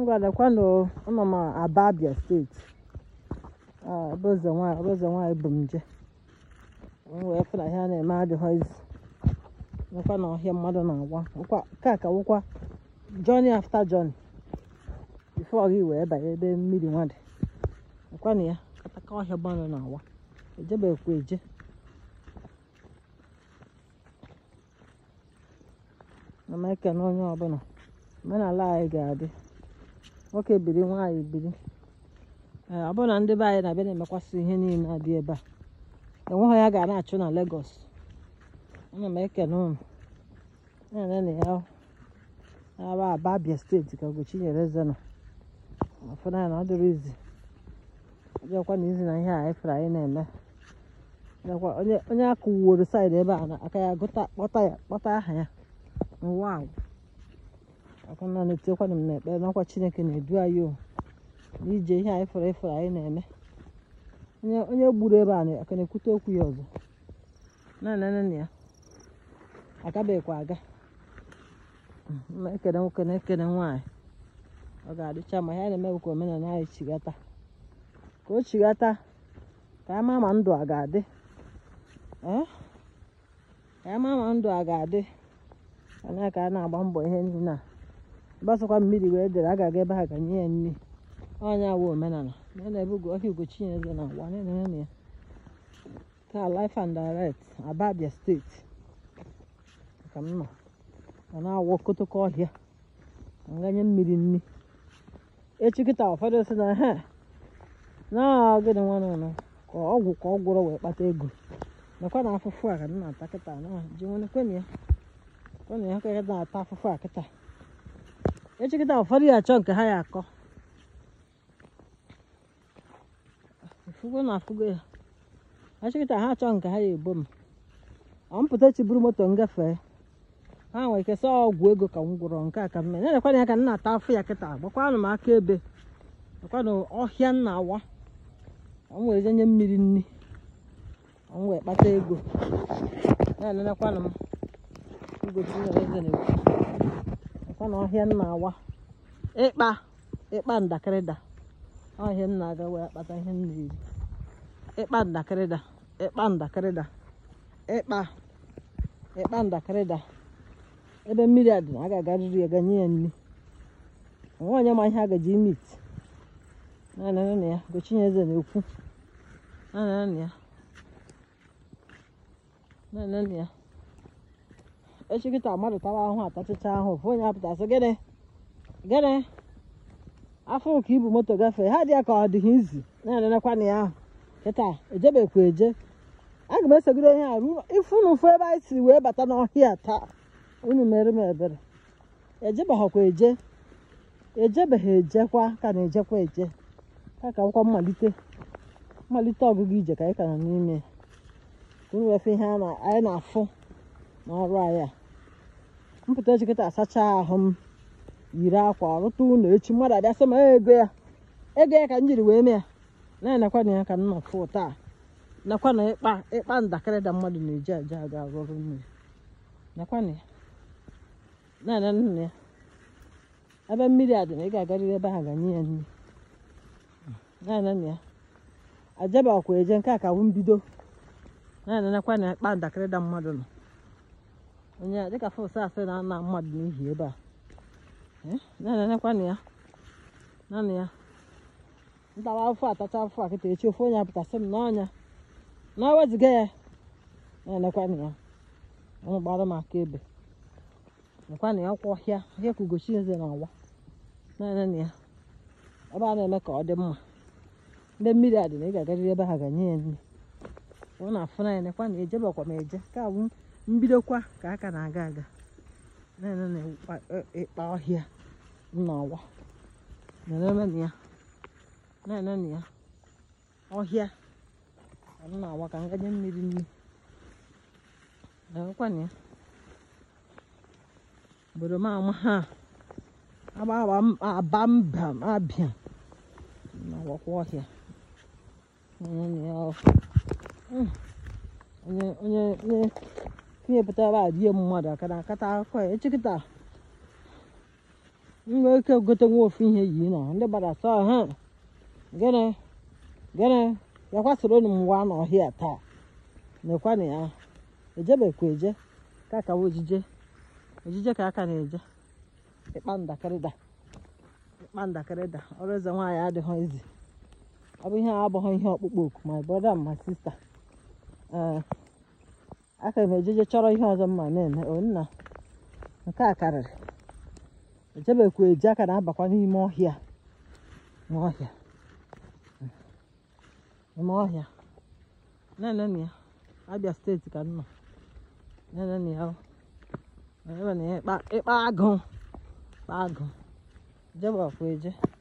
ngwadakwanụ ụnọ m aba abia steeti Ah, ebe eze nwaanyị ebe eze nwaanyị bụ m je m wee fụ na ihe a na-eme adịghịzi nwekwa na ọhịa mmadụ na-agwa nkwa ka ka wụkwa journey after journey before gị wee banye ebe mmiri nwa dị nkwa na ya kataka ọhịa mmadụ na-awa ejebekwa eje na m ekene onye ọbụla omenala anyị ga-adị nwoke biri nwaanyị biri ee ọ bụrụ na ndị be anyị na-abịa na-emekwasị ihe niile adị ebe a enweghị ya ga na-achụ na Lagos ana m ekene unu na-ene na ya aba aba Abia steeti ka Ugochinyere eze nọ ọfụna ya na ọ dịrị izi ọjọkwa na izi na ihe a anyị fere anyị na-eme Ọjọkwa onye onye akụworo saịdị ebe a na aka ya gụta kpọta ya kpọta aha ya n'ụwa ahụ akwụna na-etinyekwana m n'ekpere n'ọkwa Chineke na-edu anyị o n'ije ihe anyị fere efere anyị na-eme onye onye gburu ebe a na- aka na-ekwute okwu ya ọzọ na-enene na ya agabeghịkwa aga Mm, na-ekene nwoke na-ekene nwaanyị ọ ga-adịcha ma ihe anyị na-eme bụ ka omenala anyị chigata ka o chigata ka anyị maa ma ndụ a ga-adị ee ka anyị maa ma ndụ a ga-adị anya ka a na-agba mbọ ihe niile a gbasakwa mmiri wee dere a ga-aga ebe ha ga nye ya nri ọnya wụ omenala na na-ebe ugo ọhịa Ugochinyere na agwa na-enene na ya taa life and direct Aba Abia steeti ka m nọ ọ na-awụ okotoko ọhịa ka m ganye mmiri nri echi kịta ụfọdụ sị na he na gịnị nwa nụnụ ka ọgwụ ka ọ gwụrụ wee kpata ego nakwa na afụfụ a ka m na-ata kịta na ji nwere kwenye ya kwenye ya ka ya na-ata afụfụ a kịta echi kịta ụfọdụ ya achọ nke ha ya akọ ifugo na afụgo ya echi kịta ha achọ nke ha ya ebo m ọ mpụta echi buru moto ngafe ha nwere ike sọ ọgwụ ego ka m gwụrọ nke a ka m mee na-elekwana ya ka m na-ata afụ ya kịta gbakwanụ m aka ebe gbakwanụ ọhịa m na-awa ka m wee jenye mmiri nri ka m wee kpata ego na-enenekwanụ m Ugochinyere eze na-ekwu gbakwanụ ọhịa m na-awa ịkpa ịkpa ndakịrịda ọhịa m na-aga wee kpata ihe m na-eri ịkpa ndakịrịda ịkpa ndakịrịda ịkpa ịkpa ndakịrịda ebe mmiri a dị na a ga-agarịrị ya ga nye ya nri onwe onye ma ihe a gaji ime iti na-anara na ya Ugochinyere eze na-ekwu na-anara na ya na-anara na ya echi kịta mmadụ tawa ahụ atachicha ahụ ofu onye apụta sị gịnị gịnị afọ ka ibu moto gafee ha dị ya ka ọ dịghị izi na-ananakwa na ya ahụ kịta ejebekwa eje aga m esogide ihe a ruo ifunu mfu ebe anyị siri wee bata n'ọhịa taa unu mere m ebere ejebeghakwa eje ejebeghị ejekwa ka na-ejekwa eje ka ka nkwa mmalite mmalite ọgụgụ ije ka anyị ka nọ n'ime ya. ka unu wefe ihe a na- anyị na-afụ n'ọrụ anyị a mpụta echi kịta asacha ahụ m yiri akwa rụta ụlọ echi mmadụ abịa sị m "Ee, ego ya ego ya ka m jiri wee mee ya na-enekwa na ya ka m nọ fụ taa nakwa na ịkpa ịkpa ndakịrị da mmadụ na-eji aja aga arụ ọrụ mmiri nakwa na ya na-ene nna ya ebe mmiri a dị na ị ga-agarịrị ebe ha ga-nye ya nri na-ene na ya ajabakwa eje nke a ka wụ mbido na-enenekwa na ịkpa ndakịrị da mmadụ nọ onye a dịka fọs asị na ana mmadụ n'ihi ebe a Eh, na-enenekwa na ya naanị ya ntawa afọ atacha afọ a kịta echi ofu onye apụtasị m n'ọnya na eweziga ya na-enekwa na ya ọnụ gbara m aka ebe nekwa na ya ọkwa ọhịa ọhịa ka Ugochinyere na-awa na-ene na ya ebe a na-eme ka ọ dị mma ndị mmiri a dị na ị ga-agarịrị ebe ha ga-nye ya nri ọ na-afụ na ya nekwa na ejebekwa m eje ka awụ mbidokwa ka aka na-aga aga na-ene na ịkpa- ịkpa ọhịa m na-awa na-eme na ya na-ene na ya ọhịa ka m na-awa ka m ganye mmiri nri na-enwekwa na ya obodo m ama ha agba agba m- aba mba m abịa na-awakwa ọhịa na-ene na ya ọ- Mm. onye onye onye tinyepụta ebe a die mmadụ aka na akata akụkọ ya echikịta nwee ike gote nwa ofu ihe yi nọ ndị gbara sọ ha gịnị gịnị yakwa soro m nwa n'ọhịa taa nekwanụ ya ejebekwa eje ka ka ojije ojije ka aka na-eje ịkpa ndakịrị da ịkpa ndakịrị da ọrụ eze nwaanyị adịghị izi ọ bụ ihe a abụghị ihe ọkpụkpọ oku my brother and my sister ee aka m ejeje chọrọ ihe ọzọ mma na-eme o nna nke a karịrị ejebekwa eje aka na-abakwa n'ime ọhịa n'ọhịa n'ime ọhịa na-enenu ya abịa steeti ka m nọ na-enenu ya o. ebe na ịkpa ịkpa agụ kpa agụ jebekwa eje